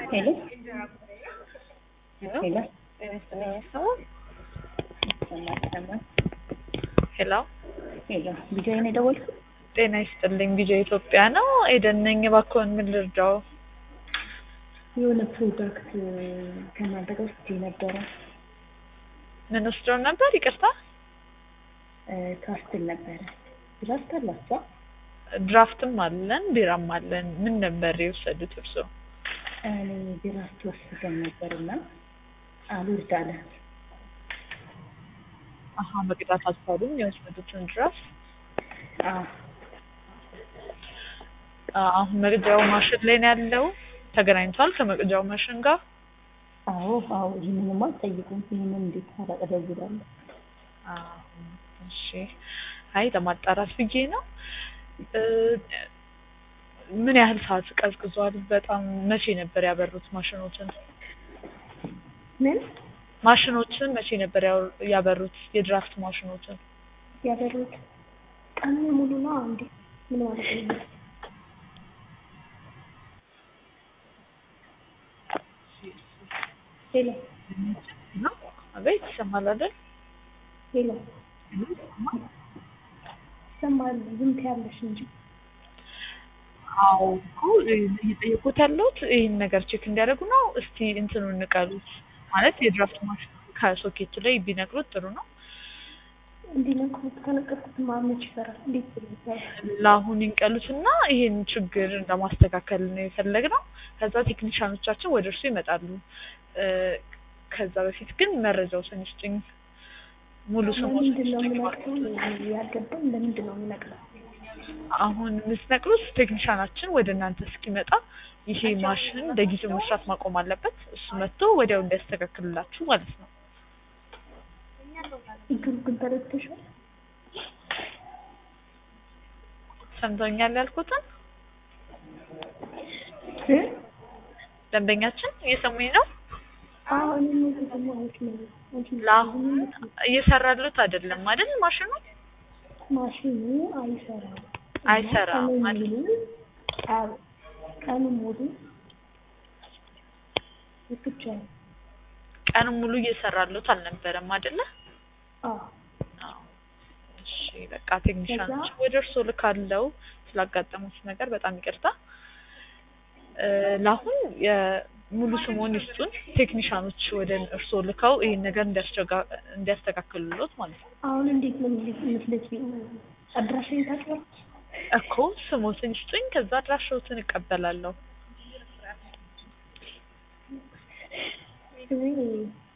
ሄሎ ሄሎ ይሰማል ይሰማል። ሄሎ ሄሎ ቢጆይ ነው የደወልኩት። ጤና ይስጥልኝ። ቢጆ ኢትዮጵያ ነው። ኤደን ነኝ። እባክዎን ምን ልርዳው? የሆነ ፕሮዳክት ከእናንተ ጋር ወስጄ ነበረ ምን ወስደው ነበር? ይቅርታ ካስትል ነበረ። ድራፍት አላቸው ድራፍትም አለን ቢራም አለን። ምን ነበር የወሰዱት እርስዎ? እኔ ድራፍት ወስደን ነበርና አልወርድ አለ። አሀ መቅዳት አልቻሉም የወሰዱትን ድራፍት። አዎ አሁን መቅጃው ማሽን ላይ ነው ያለው። ተገናኝቷል ከመቅጃው ማሽን ጋር። አዎ አዎ ይህንንማ አትጠይቁም። ይህንን እንዴት አላቀደውላለሁ? እሺ አይ ለማጣራት ብዬ ነው። ምን ያህል ሰዓት ቀዝቅዟል? በጣም መቼ ነበር ያበሩት ማሽኖችን? ምን ማሽኖችን መቼ ነበር ያው- ያበሩት? የድራፍት ማሽኖችን ያበሩት ቀኑ ሙሉ ነው እንዴ? ምን ማለት ነው? ሄሎ ነው? አቤት ይሰማል አይደል? ሄሎ ይሰማል። ዝም ትያለሽ እንጂ አዎ እኮ እየጠየቁት ያለሁት ይህን ነገር ቼክ እንዲያደርጉ ነው። እስቲ እንትኑን እንቀሉት ማለት የድራፍት ማሽን ከሶኬቱ ላይ ቢነቅሉት ጥሩ ነው። እንዲነቅሩት ከነቀርኩት ማመች ይሰራል። እንዴት ብሎ ይሰራል? ለአሁን ይንቀሉትና ይህን ችግር ለማስተካከል ነው የፈለግነው። ከዛ ቴክኒሻኖቻችን ወደ እርሱ ይመጣሉ። እ ከዛ በፊት ግን መረጃው ስንስጭኝ ሙሉ ስሞች ለምንድን ነው የምነቅለው? ያልገባኝ ለምንድን ነው የምነቅለው? አሁን የምትነቅሉት ቴክኒሻናችን ወደ እናንተ እስኪመጣ ይሄ ማሽን ለጊዜው መስራት ማቆም አለበት። እሱ መጥቶ ወዲያው እንዲያስተካክልላችሁ ማለት ነው። ችግሩ ግን ተረድተሻል? ሰምተኛል ያልኩትን እ? ደንበኛችን እየሰሙኝ ነው። አዎ እኔ ነው የተሰማሁት ነው። አንቺ ለአሁን እየሰራሉት አይደለም አይደል? ማሽኑ ማሽኑ አይሰራም። አይሰራም ቀኑን ማለት ሙሉ አዎ፣ ቀኑን ሙሉ ብቻ ቀን ሙሉ እየሰራሉት አልነበረም አይደለ? አዎ አዎ። እሺ በቃ ቴክኒሻኖች ወደ እርስዎ ልካለው። ስላጋጠሙት ነገር በጣም ይቅርታ። እ ለአሁን የሙሉ ስሙን ይስጡን። ቴክኒሻኖች ወደ እርስዎ ልከው ይህን ነገር እንዲያስቸጋ- እንዲያስተካክሉሎት ማለት ነው። አሁን እንዴት ነው የምትልኪኝ? አድራሻዬን ታውቂያለሽ? እኮ ስሞትን ይስጡኝ፣ ከዛ አድራሻዎትን እቀበላለሁ። እኔ